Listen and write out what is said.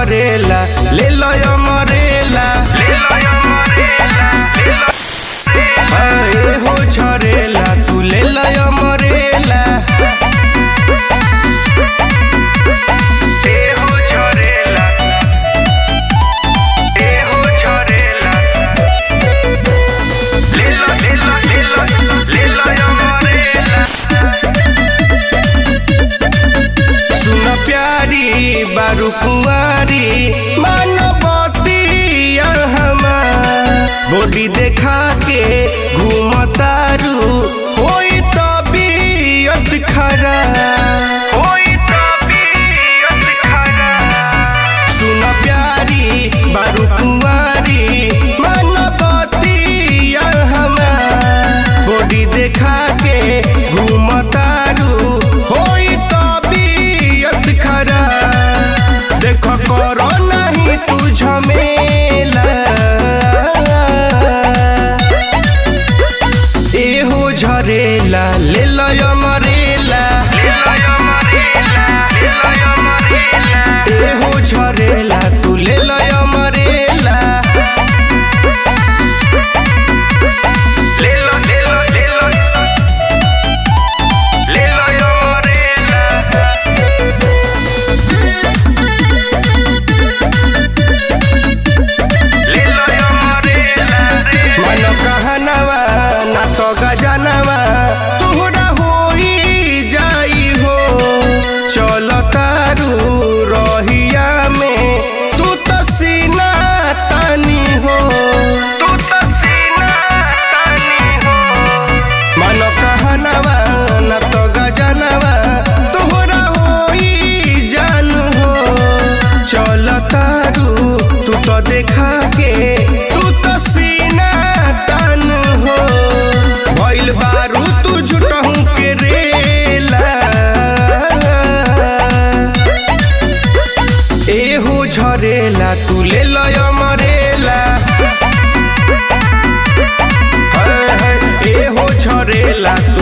झरेला ले लय मरेला ए हो झरेला तू ले लय मरेला ए हो झरेला ए हो झरेला ले लो ले लो ले लो ले लय मरेला सुन प्यारी बारू कुंवारी मानवती बॉडी देखा के घूमतारू होई तबीयत खराब होई तबीयत खराब सुन प्यारी बारू कुंवारी मानवती बॉडी देखा के घूमतारू होई तबीयत खराब देख करो नहीं तू झमेला एहो झरेला ले लय मरेला एहो झरेला तू ले लय मरेला ले लो ले लो ले लो ले लय मरेला मन कहनवा ना तो गजनवा तोहरा होई जाई हो चल तारू रहिया में तू तो सीना तानी हो तू तो सीना तानी हो मन कहनवा ना तो गजनवा तोहरा होई जान हो चल तारू तू तो देखा के तू तो सीना तान हो भइल बारू तू झूठहू के रेला एहो झरेला तू ले लय मरेला हाय हाय, एहो झरेला